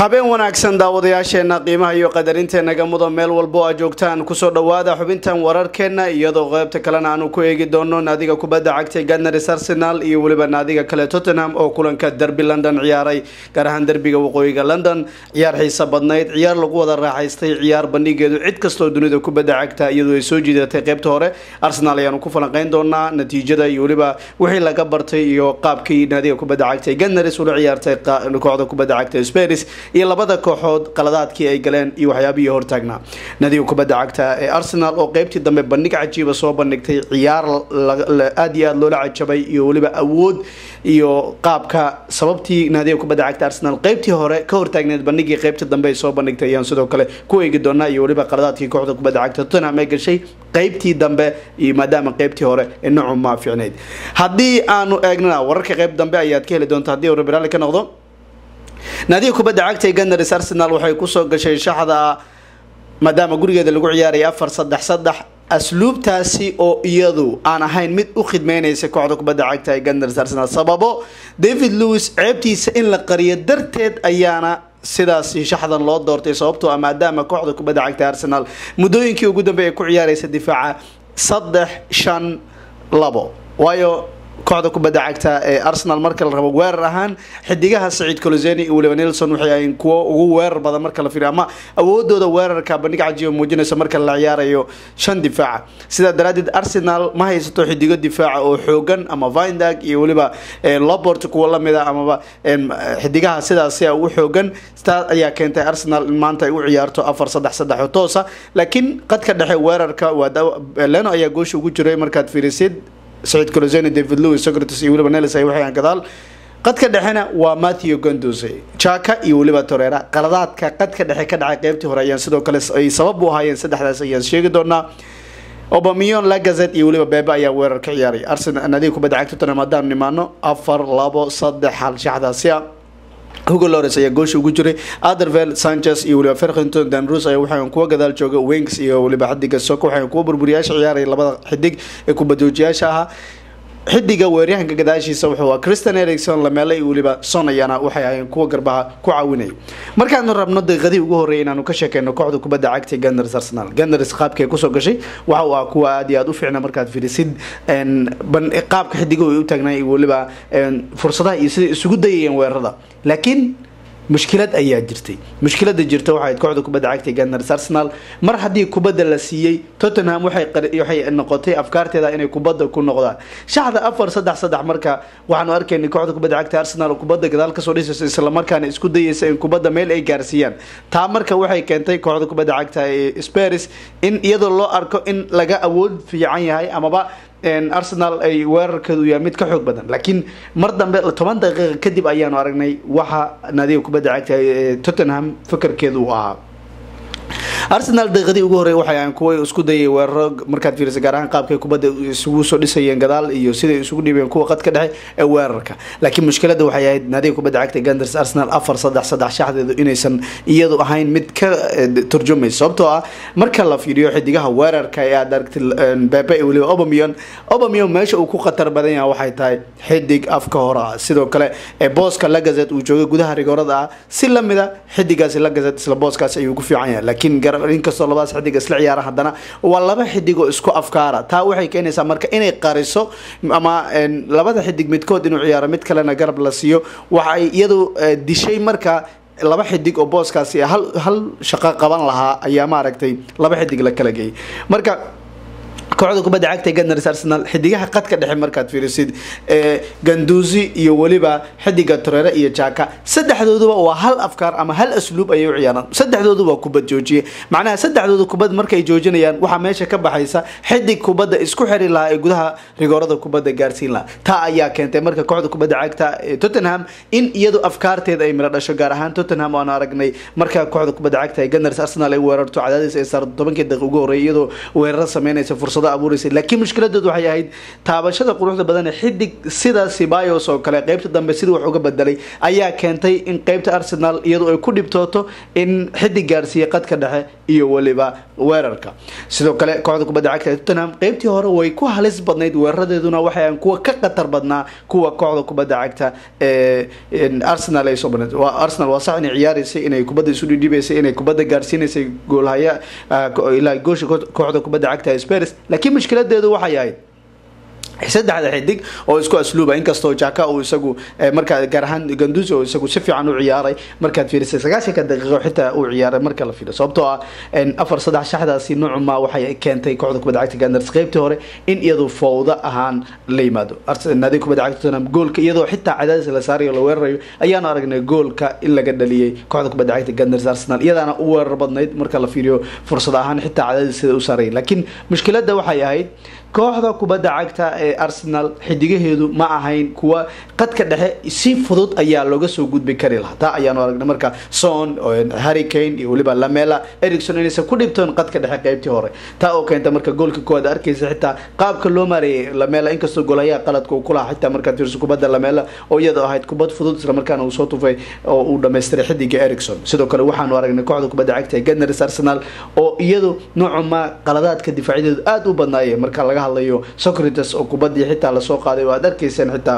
habeen wanaagsan daawadayaasheena qiimaha iyo qadarinteena mudan meel walbo a joogtaan kusoo dhawaada xubintan wararkeena iyadoo qeybta kalena aanu ku eegi doono naadiga kubadda cagta ganars arsenal iyo weliba naadiga kale tottenham oo kulanka derby london ciyaaray gaar ahaan derbiga waqooyiga london ciyaar xiisa badnayd ciyaar lagu wada raaxaystay ciyaar bandhigeedu cid kastoo dunida kubadda cagta iyadoo ay soo jiidatay qeybta hore arsenal ayaanu ku falanqeyn doonaa natiijada iyo weliba wixii laga bartay iyo qaabkii naadiga kubadda cagta ganars ula ciyaartay kooxda kubadda cagta sparis iyo labada kooxood qaladaadkii ay galeen iyo waxyaabihii hortaagnaa nadiga kubadda cagta ee arsenal oo qeybtii dambe bandhig cajiiba soo bandhigtay ciyaar aada iyo aada loola cajabay iyo weliba awood iyo qaabka sababtii naadiga kubadda cagta arsenal qeybtii hore ka hortaagneed bandhigii qeybtii dambe ay soo bandhigtay ayaan sidoo kale ku eegi doonaa iyo weliba qaladaadkii kooxda kubadda cagta tottenham ay gashay qeybtii dambe iyo maadaama qeybtii hore ee nocu maa fiicneyd haddii aanu eegnana wararka qeyb dambe ayaad ka heli doonta haddii uu rabiraali ka noqdo naadiga kubadda cagta ee ganars arsenal waxay kusoo gashay shaxda maadaama gurigeeda lagu ciyaaraya afar saddex saddex asluubtaasi oo iyadu aan ahayn mid u khidmeynaysa kooxda kubadda cagta ee ganars arsenal sababo david lewis ceebtiisa in la qariyo darteed ayaana sidaasi shaxdan loo doortay sababtoo ah maadaama kooxda kubadda cagta arsenal muddooyinkii ugu dambeey ay ku ciyaaraysa difaaca saddex shan labo waayo kooxda kubadda cagta ee arsenal marka la rabo weerar ahaan xidigaha saciid coloseni iyo weliba nelson waxay ahayn kuwo ugu weerar badan marka la fiiriyo ama awoodooda weerarka bandhig cajiiba muujinaysa marka la ciyaarayo shan difaaca sidaa daraadeed arsenal ma haysato xidigo difaaca oo xoogan ama vindag iyo weliba lobort kuwo lamid a amaba xidigaha sidaasi ugu xoogan taas ayaa keentay arsenal in maanta ay u ciyaarto afar saddex saddex oo toosa laakiin qadka dhexe weerarka waa leno ayaa goosha ugu jiray markaad fiirisid saciid coloseni david lewis socrates iyo weliba nelis ay waxayaan gadaal qadka dhexena waa matthew gondose jaka iyo weliba torera qaladaadka qadka dhexe ka dhacay qeybtii hore ayaan sidoo kale ay sabab u ahaayeen saddexdaas ayaan sheegi doonaa obamion lagazet iyo weliba bebe ayaa weerar ka ciyaaray arsenal nadiga kubadda cagta tottenham haddaanu nimaano afar labo saddex hal shaxdaasi ah hugo lores ayaa goosha ugu jiray adervel sanchez iyo weliba ferkington danrus ayaa waxaan kuwa gadaal jooga wings iyo weliba xidiga soko waxaan kuwa burburiyaasha ciyaaraya labada xidig ee kubadoojiyaasha ahaa xidiga weeryahanka gadaashiisa wuxuu ah christian ericson lamele iyo weliba son ayaana waxay ahayn kuwa garbaha ku caawinaya markaanu rabno daqiiqadii ugu horreeyay inaanu ka sheekeyno kooxda kubadda cagta ganars arsenal ganars qaabkay kusoo gashay waxa uu ah kuwa aada iyo aada u fiicna markaad fiirisid qaabka xidigahu ay u taagnaa iyo weliba fursadaha iyo siday isugu dayayeen weerarada laakiin mushkilad ayaa jirtay mushkilada jirta waxay kooxda kubadda cagta ganars arsenal mar haddii kubadda la siiyey tottenham waxay noqotay afkaarteeda inay kubadda ku noqdaan shaxda afar saddex saddex marka waxaanu arkaynay kooxda kubadda cagta arsenal oo kubadda gadaal kasoo dhisaysa islamarkaana isku dayaysa in kubadda meel ay gaarsiiyaan taa marka waxay keentay kooxda kubadda cagta ee sparis in iyadoo loo arko in laga awood fiican yahay amaba arsenal ay weerarkeedu yahay mid ka xoog badan laakiin mar dambe toban daqiiqa kadib ayaanu aragnay waxa naadiga kubadda cagta ee tottenham fakarkeedu uu ahaa arsenal daqiiqadii ugu horey waxay ahayn kuwa isku dayay weeraro markaad fiirisa gaar ahaan qaabkay kubadda isugu soo dhisayeen gadaal iyo siday isugu dhibeen kuwa qadka dhexe ee weerarka laakiin mushkilada waxay ahayd naadiga kubadda cagta ganders arsenal afar saddex saddex shaxdeedu inaysan iyadu ahayn mid ka turjumaysa sababtoo ah marka la fiiriyo xidigaha weerarka ee aad aragtay bebe iyo weliba obamion obamion meesha uu ku khatar badan yahay waxay tahay xidig afka hore ah sidoo kale ee booska lagazet uu joogay gudaha rigoorada ah si lamida xidigaasi lagazet isla booskaasi ayuu ku fiican yahay laakiin inkastoo labadaas xidig isla ciyaara haddana waa laba xidig oo isku afkaara taa waxay keenaysaa marka inay qariso ama labada xidig midkood inuu ciyaaro mid kalena garab la siiyo waxay iyadu dishay marka laba xidig oo booskaasi hal hal shaqo qaban lahaa ayaa maaragtay laba xidig la kala geeyay marka kooxda kubadda cagta ganars arsenal xidigaha qadka dhexe markaad fiirisid ganduusi iyo weliba xidiga torere iyo jaka saddexdooduba waa hal afkaar ama hal asluub ayay u ciyaaraan saddexdoodu waa kubad joojiye macnaha saddexdooda kubad markay joojinayaan waxaa meesha ka baxaysa xidig kubadda isku xiri lahaa ee gudaha rigoorada kubadda gaarsiin lahaa taa ayaa keentay marka kooxda kubadda cagta tottenham in iyadu afkaarteeda ay miro dhasho gaar ahaan tottenham aan aragnay marka kooxda kubadda cagta ee ganars arsenal ay weerarto cadaadis ay saarto tobankii daqiiq ugu horreey iyadoo weeraro sameynaysa fursado fursado abuureysay laakiin mushkiladeedu waxay ahayd taabashada quruxda badan ee xidig sida sibayos oo kale qeybta dambe sidii wax uga bedelay ayaa keentay in qeybta arsenal iyadu ay ku dhibtooto in xidig gaarsiiya qadka dhexe iyo weliba weerarka sidoo kale kooxda kubadda cagta ee tottenham qeybtii hore way ku halis badnayd weeraradeeduna waxay aan kuwa ka khatar badnaa kuwa kooxda kubadda cagta ee arsenal ay soo badnayd waa arsenal waa sax inay ciyaareysay inay kubadda isu dhidhibaysay inay kubadda gaarsiinaysay goolhaya ilaa goosha kooxda kubadda cagta spurs laakiin mushkiladeedu waxay ahayd saddexda xidig oo isku asluuba inkastoo jaka uu isagu markaa gaar ahaan ganduzi oo isagu si fiican u ciyaaray markaad fiirisay sagaashanka daqiiqo xitaa uu ciyaaray marka la fiiriyo sababtoo ah afar saddex shaxdaasi noocuma waxay keentay kooxda kubadda cagta Gunners qaybtii hore in iyadu fowda ahaan la yimaado naadiga kubadda cagta Tottenham goolka iyadoo xitaa cadaadis la saarayo la weerarayo ayaanu aragnay goolka in laga dhaliyay kooxda kubadda cagta Gunners Arsenal iyadaana u weerar badnayd marka la fiiriyo fursad ahaan xitaa cadaadis sida u saaray laakiin mushkiladda waxay ahayd kooxda kubadda cagta ee arsenal xidigaheedu ma ahayn kuwa qadka dhexe si fudud ayaa looga soo gudbi kari lahaa taa ayaanu aragnay marka son harricane iyo weliba lamela ericson inaysan ku dhibtoon qadka dhexe qeybtii hore taa oo keenta marka goolka koowaad arkaysa xitaa qaabka loo maareeyay lamela inkastoo golayaa qaladka uu kulahaa xitaa markaad fiirso kubadda lamela oo iyadoo ahayd kubad fudud isla markaana uu soo tufay oo uu dhammaystiray xidiga ericson sidoo kale waxaanu aragnay kooxda kubadda cagta ee gunners arsenal oo iyadu noocuma qaladaadka difaaciyadeedu aada u badnaayeen marka laga hadlayo socrates oo kubaddii xitaa lasoo qaaday oo aad arkayseen xitaa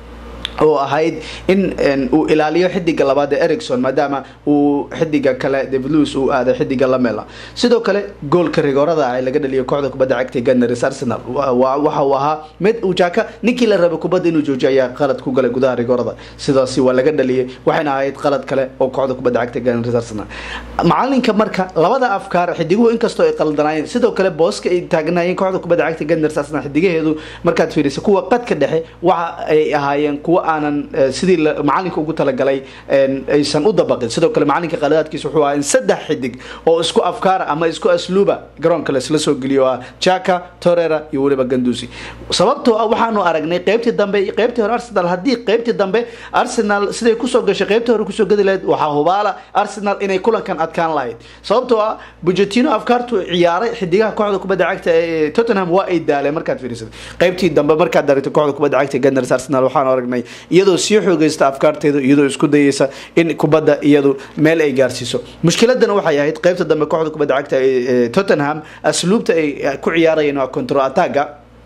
oo ahayd in uu ilaaliyo xidiga labaad ee ericson maadaama uu xidiga kale david lewis uu aaday xidiga lamela sidoo kale goolka rigoorada ah ee laga dhaliyo kooxda kubadda cagta gunners arsenal waxa uu ahaa mid uu jaka ninkii la rabay kubadda inuu joojiyo ayaa qalad ku galay gudaha rigoorada sidaasi waa laga dhaliyay waxayna ahayd qalad kale oo kooxda kubadda cagta gunners arsenal macalinka marka labada afkaar xidiguhu inkastoo ay qaldanaayeen sidoo kale booska ay taagnaayeen kooxda kubadda cagta gunners arsenal xidigaheedu markaad fiiriso kuwa qadka dhexe waxa ay ahaayeen kuwa aanan sidii macalinka ugu talagalay aysan u dabaqin sidoo kale macalinka qaladaadkiisa wuxuu ahaa in saddex xidig oo isku afkaara ama isku asluuba garoonka laisla soo geliyo ah jaka torera iyo weliba gandusi sababtoo ah waxaanu aragnay qeybtii dambe qeybtii hore arsenal haddii qeybtii dambe arsenal siday kusoo gashay qeybtii hore kusoo gadi lahayd waxaa hubaala arsenal inay kulankan adkaan lahayd sababtoo ah bujetino afkaartu ciyaaray xidigaha kooxda kubadda cagta ee tottenham waa ay daaleen markaad fiirisay qeybtii dambe markaad daragtay kooxda kubadda cagta gunners arsenal waxaanu aragnay iyadoo sii xoogeysta afkaarteedu iyadoo isku dayeysa in kubadda iyadu meel ay gaarsiiso mushkiladana waxay ahayd qeybta dambe kooxda kubadda cagta ee tottenham asluubta ay ku ciyaarayeen waa control attaga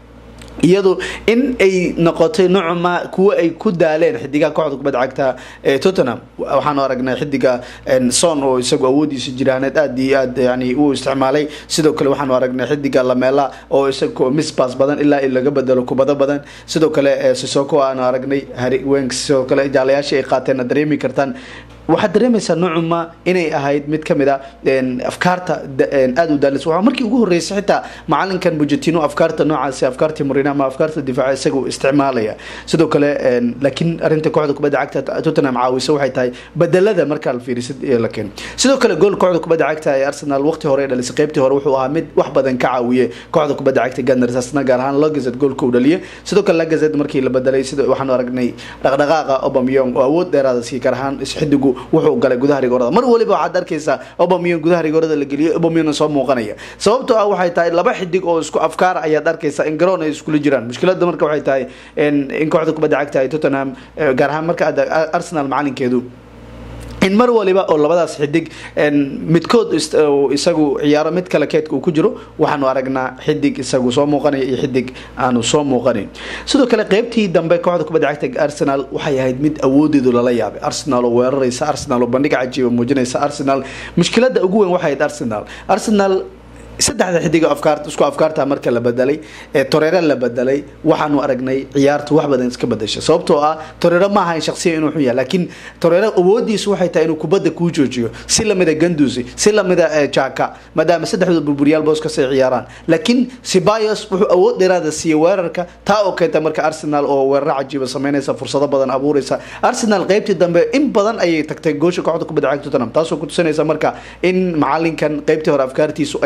iyadu in ay noqotay nocma kuwa ay ku daaleen xidigaha kooxda kubadda cagta ee tottenham waxaanu aragnay xidiga son oo isagu awoodiisa jiraaneed aad iyo aad yani uu isticmaalay sidoo kale waxaanu aragnay xidiga lamela oo isagu misbas badan ilaa in laga bedelo kubado badan sidoo kale sisoko aanu aragnay harry wenk sidoo kale jaalayaashii ay qaateen dareemi kartaan waxaad dareemaysaa noocuma inay ahayd mid kamid a afkaarta aada u daalis waa markii ugu horeysay xitaa macalinkan bujetino afkaarta noocaasi afkaartii murina ama afkaarta difaaca isagu isticmaalaya sidoo kale laakiin arinta kooxda kubadda cagta tottenham caawisa waxay tahay bedelada markaa la fiirisid la keeno sidoo kale gool kooxda kubadda cagta ee arsenal waqti hore dhalisay qeybtii hore wuxuu ahaa mid wax badan ka caawiye kooxda kubadda cagta gunners arsenal gaar ahaan lagazet goolka uu dhaliye sidoo kale lagazet markii la bedelay sida waxaanu aragnay dhaqdhaqaaqa obamyong oo awood dheeraada sii gaar ahaan xidigu wuxuu galay gudaha rigoorada mar waliba waxaad arkaysaa obamiyon gudaha rigoorada la geliyo obamiyona soo muuqanaya sababtoo ah waxay tahay laba xidig oo isku afkaara ayaad arkaysaa in garoon ay iskula jiraan mushkilada marka waxay tahay in kooxda kubadda cagta ay tottenham gaar ahaan marka arsenal macalinkeedu in mar waliba oo labadaas xidig midkood isagu ciyaaro mid kale keedka uu ku jiro waxaanu aragnaa xidig isagu soo muuqanaya iyo xidig aanu soo muuqanayn sidoo kale qeybtii dambe kooxda kubadda cagta arsenal waxay ahayd mid awoodeedu lala yaabay arsenal oo weeraraysa arsenal oo bandhig cajiiba muujinaysa arsenal mushkilada ugu weyn waxay ahayd arsenal arsenal saddexda xidig afkaart isku afkaarta marka la bedelay ee torero la bedelay waxaanu aragnay ciyaartu wax badan iska bedesha sababtoo ah torero ma ahayn shaksiya inuu xun yahay laakiin torero awoodiisu waxay tahay inuu kubadda kuu joojiyo si lamida gandusi si lamida jaka maadaama saddexdooda burburiyaal booskas ay ciyaaraan laakiin sibayos wuxuu awood dheeraada siiyey weerarka taa oo keenta marka arsenal oo weeraro cajiiba sameynaysa fursado badan abuuraysa arsenal qeybtii dambe in badan ayay tagtay goosha kooxda kubadda cagta tottenham taasoo ku tusinaysa marka in macalinkan qeybtii hore afkaartiisu ay qaldaneen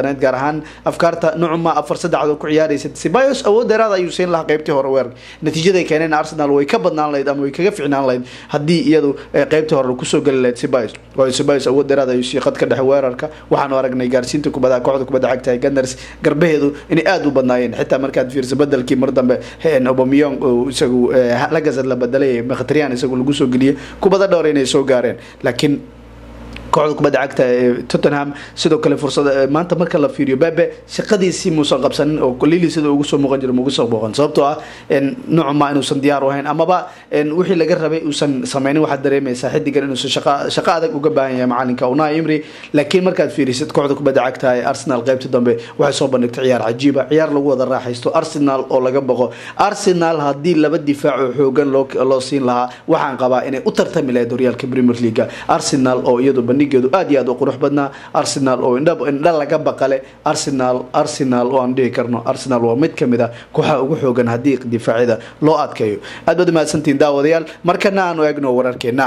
badnayd gaar ahaan afkaarta nucuma afar saddexdood ku ciyaaraysa sibayos awood dheeraad ayuu siin lahaa qeybtii hore weerarka natiijaday keeneen arsenal way ka badnaan lahayd ama way kaga ficnaan lahayd haddii iyadu qeybtii hore kusoo geli lahayd sibayos waayo sibayos awood dheeraad ayuu sii qadka dhexe weerarka waxaanu aragnay gaarsiinta kubadaha kooxda kubadda cagta ee gunners garbaheedu inay aada u badnaayeen xitaa markaad fiirsa bedelkii mar dambe obamiyong isagu lagazad la bedelay mkhatryan isagu lagu soo geliyay kubada dhowr inay soo gaareen laakiin kooxda kubadda cagta ee tottenham sidoo kale fursada maanta marka la fiiriyo bebe shaqadiisii muusan qabsanin oo lili sida ugu soo muuqan jira mugu soo muuqan sababtoo ah nucuma inuusan diyaar u ahayn amaba wixii laga rabay uusan sameynin waxaad dareemaysaa xidigan inuusan shaqa shaqo adag uga baahan yahay macalinka unai imri laakiin markaad fiirisid kooxda kubadda cagta ee arsenal qaybta dambe waxay soo bandhigtay ciyaar cajiiba ciyaar lagu wada raaxaysto arsenal oo laga boqo arsenal haddii laba difaac oo xoogan loo loo siin lahaa waxaan qabaa inay u tartami lahayd horyaalka premier league arsenal oo iyadu bandhigeedu aad iyo aad u qurux badnaa arsenal oo indha indha laga baqale arsenal arsenal oo aan dhihi karno arsenal waa mid kamid a kooxaha ugu xoogan haddii difaacyada loo adkeeyo aad baad umahadsantihiin daawadayaal markana aanu eegno wararkeena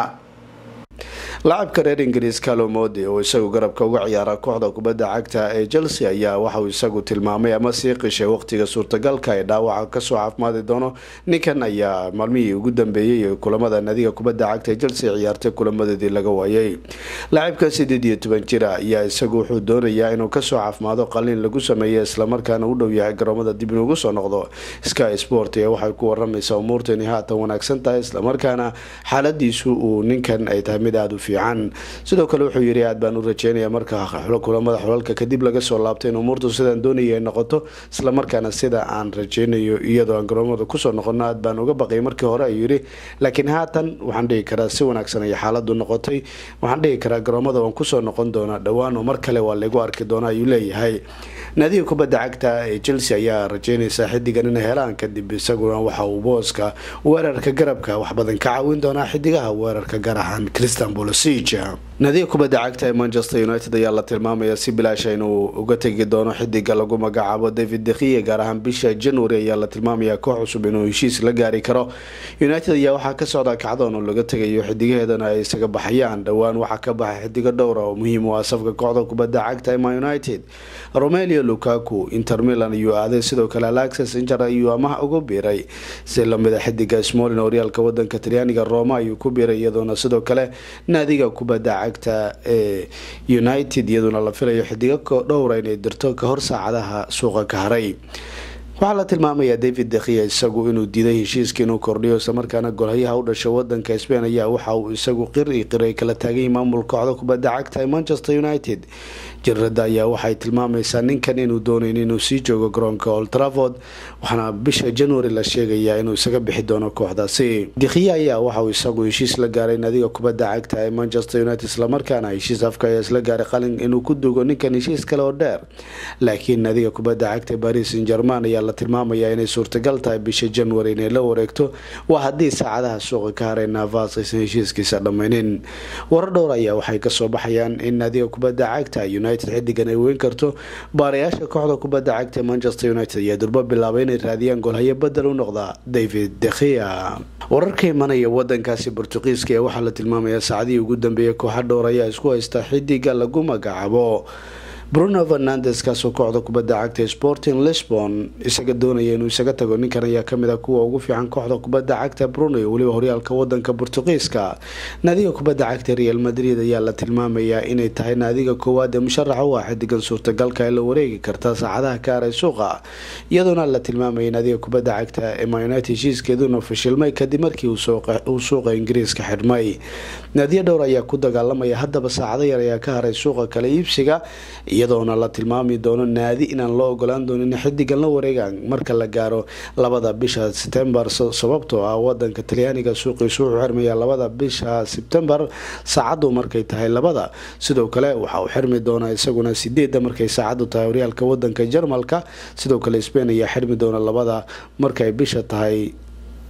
laacabka reer ingiriis calomodi oo isagu garabka uga ciyaara kooxda kubadda cagta ee chelsea ayaa waxauu isagu tilmaamay ama sii qishay waqtiga suurtagalka ee dhaawaca kasoo caafimaadi doono ninkan ayaa maalmihii ugu dambeeyey kulamada nadiga kubadda cagta ee chelsea ciyaartay kulamadeedii laga waayay laacibka sideed iyo toban jira ayaa isagu wuxuu doonayaa inuu kasoo caafimaado qaliin lagu sameeya islamarkaana u dhow yahay garoomada dib inugu soo noqdo sky sport ee waxay ku waramaysaa umuurta inay haatan wanaagsan tahay islamarkaana xaaladiisu uu ninkan ay tahay mid aada u fiican sidoo kale wuxuu yiri aad baan u rajeynaya marka kulamada xulalka kadib laga soo laabtay in umuurtu sidaan doonaya ay noqoto islamarkaana sida aan rajeynayo iyadoo aan garoomada kusoo noqono aad baan uga baqay markii hore ayuu yiri laakiin haatan waxaan dhihi karaa si wanaagsan ay xaaladu noqotay waxaan dhihi karaa garoomada waan kusoo noqon doonaa dhowaan oo mar kale waa lagu arki doona ayuu leeyahay naadiga kubadda cagta ee chelsea ayaa rajeynaysaa xidigan inay helaan kadib isaguna waxa uu booska weerarka garabka wax badan ka caawin doonaa xidigaha weerarka gaar ahaan christian bolosig naadiga kubadda cagta ee manchester united ayaa la tilmaamaya si bilaasha inuu uga tegi doono xidiga lagu magacaabo david dekiye gaar ahaan bisha january ayaa la tilmaamaya koox cusub inuu heshiis la gaari karo united ayaa waxaa ka socda kacdoon oo laga tegayo xidigaheedana ay isaga baxayaan dhowaan waxaa ka baxay xidigo dhowra oo muhiim u ah safka kooxda kubadda cagta ee man united romelio lukaku inter milan ayuu aaday sidoo kale alexis inter ayuu amaha ugu biiray si lamida xidiga smolin horyaalka wadanka talyaaniga roma ayuu ku biiray iyadoona sidoo kale naadiga kubadda cagta ee united iyaduna la filayo xidigo dhowra inay dirto kahor saacadaha suuqa ka haray waxaa la tilmaamayaa david dekhiya isagu inuu diiday heshiiska inuu kordhiyo islamarkaana golhayaha u dhashay wadanka spain ayaa waxa uu isagu qir i qiray kala taaganyay maamul kooxda kubadda cagta ee manchester united jirada ayaa waxay tilmaamaysaa ninkan inuu doonayn inuu sii joogo garoonka old traford waxaana bisha january la sheegayaa inuu isaga bixi doono kooxdaasi dikhiya ayaa waxauu isagu heshiis la gaaray nadiga kubadda cagta ee manchester united islamarkaana heshiis afka ayaa isla gaaray qalin inuu ku dugo ninkan heshiis kale oo dheer laakiin nadiga kubadda cagta paris saint german ayaa la tilmaamayaa inay suurtagal tahay bisha january inay la wareegto waa haddii saacadaha suuqa ka haray navas aysan heshiiskiisa dhammaynin warar dhowr ayaa waxay kasoo baxayaan in nadiga kubadda cagta xidigan ay weyn karto baarayaasha kooxda kubadda cagta manchester united ayaa durbo bilaabay inay raadiyaan golhayo bedel u noqda david dekhia wararka imanaya wadankaasi bortuqiiska ee waxaa la tilmaamayaa saacadihii ugu dambeeyay kooxa dhowr ayaa isku haysta xidiga lagu magacaabo bruno fernandes kaasoo kooxda kubadda cagta sporting lisbon isaga doonaya inuu isaga tago ninkan ayaa kamid a kuwa ugu fiican kooxda kubadda cagta bruno iyo weliba horyaalka wadanka bortuqiiska naadiga kubadda cagta real madrid ayaa la tilmaamayaa inay tahay naadiga koowaad ee musharaxa u ah xidigan suurtagalka ee la wareegi karta saacadaha ka haray suuqa iyadoona la tilmaamayay naadiga kubadda cagta ee munited heshiiskeeduna fashilmay kadib markii uu suuqa ingiriiska xidhmay naadiya dhowr ayaa ku dagaalamaya haddaba saacado yar ayaa ka haray suuqa kala iibsiga iyadoona la tilmaami doono naadi inaan loo ogolaan doonin xidigan la wareegaan marka la gaaro labada bisha sebtembar sababtoo ah wadanka talyaaniga suuqiisu wuxuu xirmayaa labada bisha sebtembar saacadu markay tahay labada sidoo kale waxa uu xirmi doonaa isaguna sideeda markay saacadu tahay horyaalka wadanka jarmalka sidoo kale spain ayaa xirmi doona labada markay bisha tahay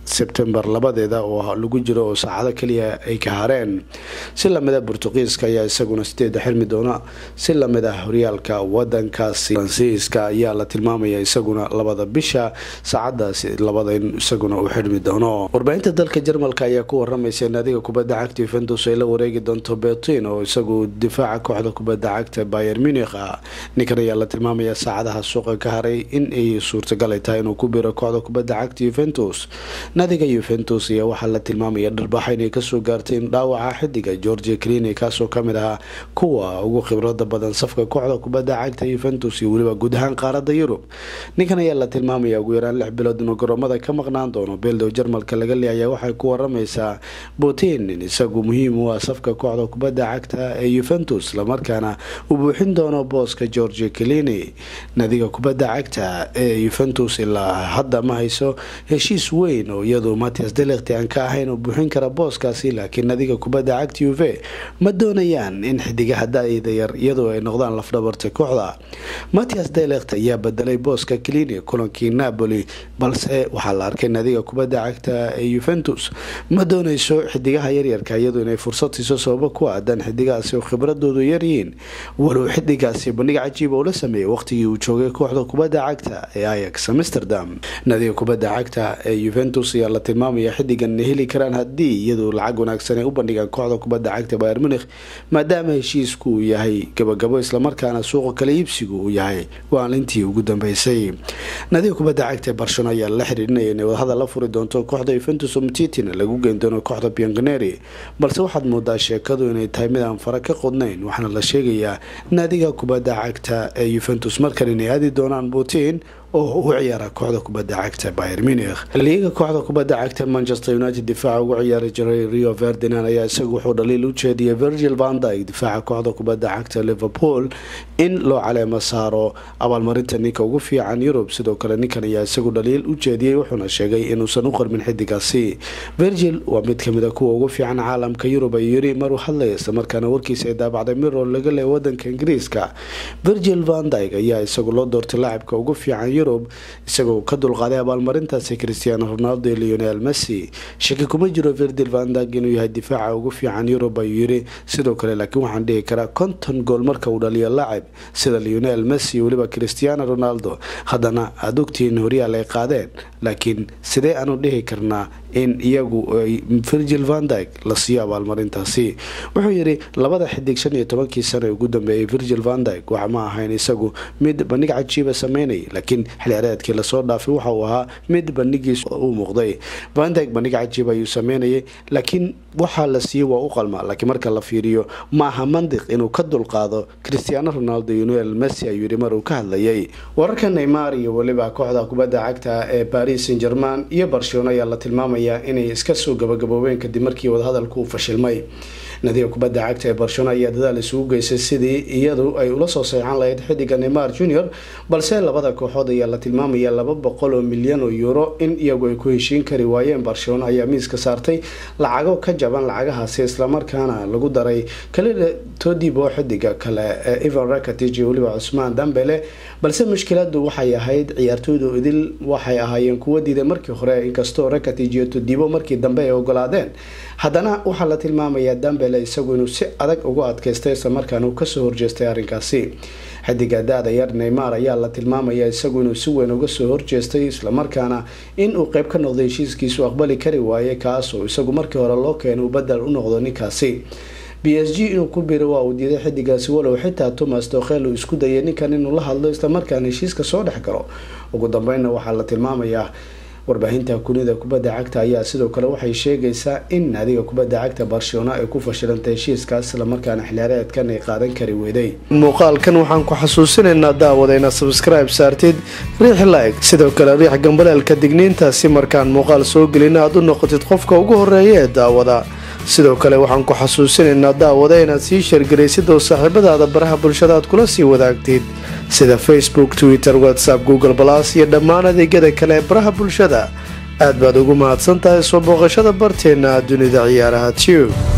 sebtembar labadeeda oo lagu jiro oo saacado kaliya ay ka hareen si lamid a burtuqiiska ayaa isaguna sideeda xirmi doona si lamid ah horyaalka wadankaasi faransiiska ayaa la tilmaamaya isaguna labada bisha saacadaasi labada in isaguna uu xirmi doono warbaahinta dalka jarmalka ayaa ku waramaysa naadiga kubadda cagta yuventus ay la wareegi doonto betin oo isagu difaaca kooxda kubadda cagta bayer munich ah ninkan ayaa la tilmaamaya saacadaha suuqa ka haray in ay suurtagal ay tahay inuu ku biro kooxda kubadda cagta yuventus naadiga yuventus ayaa waxaa la tilmaamaya dharbaaxa inay kasoo gaartay in dhaawaca xidiga georgia clini kaasoo kamid ahaa kuwa ugu khibrada badan safka kooxda kubadda cagta yuventus iyo weliba guud ahaan qaarada yurub ninkan ayaa la tilmaamaya ugu yaraan lix bilood inuu garoomada ka maqnaan doono beeldow jarmalka laga leeyayaa waxay ku waramaysaa putin in isagu muhiim u ah safka kooxda kubadda cagta ee yuventus islamarkaana uu buuxin doono booska georgia clini naadiga kubadda cagta ee yuventus ilaa hadda ma hayso heshiis weyn oo iyadu matias delekti aan ka ahayn oo buuxin kara booskaasi laakiin nadiga kubadda cagta uve ma doonayaan in xidigaha da-da yar iyadoo ay noqdaan lafdhabarta kooxda matias delekt ayaa bedelay booska clini kulankii napoli balse waxaa la arkay nadiga kubadda cagta ee yuventus ma doonayso xidigaha yaryarka iyadu inay fursad siiso sababo ku aadan xidigahaasi oo khibradoodu yaryihiin walow xidigaasi bandhig cajiiba uu la sameeyay waqtigii uu joogay kooxda kubadda cagta ee ayax amsterdam nadiga kubadda cagta ee yuventus ayaa la tilmaamaya xidigan heli karaan haddii iyadu lacag wanaagsan ay u bandhigaan kooxda kubadda cagta bayer munikh maadaama heshiisku uu yahay gabagabo islamarkaana suuqa kala iibsigu uu yahay waalintii ugu dambeysay nadiga kubadda cagta ee barcelona ayaa la xiriirinaya inay wadahadal la furi doonto kooxda yuventus omtitina lagu geyn doono kooxda bianganeri balse waxaad moodaa sheekadu inay tahay mid aan fara ka qodnayn waxaana la sheegayaa naadiga kubadda cagta ee yuventus markan inay aadi doonaan putin oo u ciyaara kooxda kubadda cagta bayer munikh liiga kooxda kubadda cagta manchester united difaaca ugu ciyaari jiray rio ferdinand ayaa isagu wuxuu dhaliil u jeediyay virgil vandyg difaaca kooxda kubadda cagta liverpool in loo caleemo saaro abaalmarinta ninka ugu fiican yurub sidoo kale ninkan ayaa isagu dhaliil u jeediyey wuxuuna sheegay inuusan u qarmin xidigaasi virgil waa mid kamid a kuwa ugu fiican caalamka yurub ayuu yiri maruu hadlaya islamarkaana warkiisa ay daabacday mirror laga leey wadanka ingiriiska virgil vandyg ayaa isagu loo doortay laacibka ugu fiican yurub isagoo ka dulqaaday abaalmarintaasi cristiano ronaldo iyo leonel messi shaki kuma jiro virgil vandyg inuu yahay difaaca ugu fiican yurub ayuu yiri sidoo kale laakiin waxaan dhihi karaa konton gool marka uu dhaliyo laacib sida leonel messi iyo weliba cristiano ronaldo haddana aada ogtihiin horyaal ay qaadeen laakiin sidee aanu dhihi karnaa in iyagu virgil vandyg la siiyo abaalmarintaasi wuxuu yidhi labada xidig shan iyo tobankii sano ee ugu dambeeyay virgil vandyg wax ma ahayn isagu mid bandhig cajiiba sameynay laakiin xilciyaareedkii lasoo dhaafay waxa uu ahaa mid bandhigiis uu muuqday vandyg bandhig cajiib ayuu sameynayay laakiin waxaa la siiyey waa u qalma laakiin marka la fiiriyo ma aha mandiq inuu ka dulqaado cristiano ronaldo iyo noel messi ayuu yidhi mar uu ka hadlayay wararka neymar iyo weliba kooxda kubadda cagta ee paris saint german iyo barcelona ayaa la tilmaamaya inay iska soo gabagaboobeen kadib markii wadahadalku uu fashilmay nadiga kubadda cagta ee barcelona ayaa dadaal isugu geysay sidii iyadu ay ula soo seexan lahayd xidiga neymar junior balse labada kooxood ayaa la tilmaamaya laba boqol oo milyan oo euro in iyagu ay ku heshiin kari waayeen barcelona ayaa miiska saartay lacago ka jaban lacagahaasi islamarkaana lagu daray kalida todibo xidiga kale ee evan rakatij iyo weliba cusmaan dambele balse mushkiladu waxay ahayd ciyaartooydu idil waxay ahaayeen kuwa diiday markii hore inkastoo rakatij iyo todibo markii dambe ay ogolaadeen haddana waxaa la tilmaamayaa dambele isagu inuu si adag ugu adkaystay islamarkaana uu kasoo horjeestay arrinkaasi xidiga da-da yar neymar ayaa la tilmaamaya isagu inuu si weyn uga soo horjeestay islamarkaana in uu qeyb ka noqday heshiiskiisu aqbali kari waayay kaasoo isagu markii hore loo keenay uu badel u noqdo ninkaasi b s g inuu ku biro waa uu diiday xidigaasi walow xitaa thomas dokhel uu isku dayay ninkan inuu la hadlo islamarkaana heshiiska soo dhex galo ugu dambeynna waxaa la tilmaamayaa warbaahinta kunida kubadda cagta ayaa sidoo kale waxay sheegaysaa in naadiga kubadda cagta barcelona ay ku fashilantay heshiiskaas islamarkaana xiliyaareedkan ay qaadan kari weyday muuqaalkan waxaan ku xasuusinaynaa daawada inaad sabskribe saartid riix like sidoo kale riix gambaleelka digniinta si markaan muuqaal soo gelin aad u noqotid qofka ugu horeeya ee daawada sidoo kale waxaan ku xasuusinaynaa daawada inaad sii sheergaraysid oo saaxiibadaada baraha bulshada aad kula sii wadaagtid sida facebook twitter whatsapp google balas iyo dhammaan adeegyada kale ee baraha bulshada aad baad ugu mahadsan tahay soo booqashada barteenna dunida ciyaaraha tube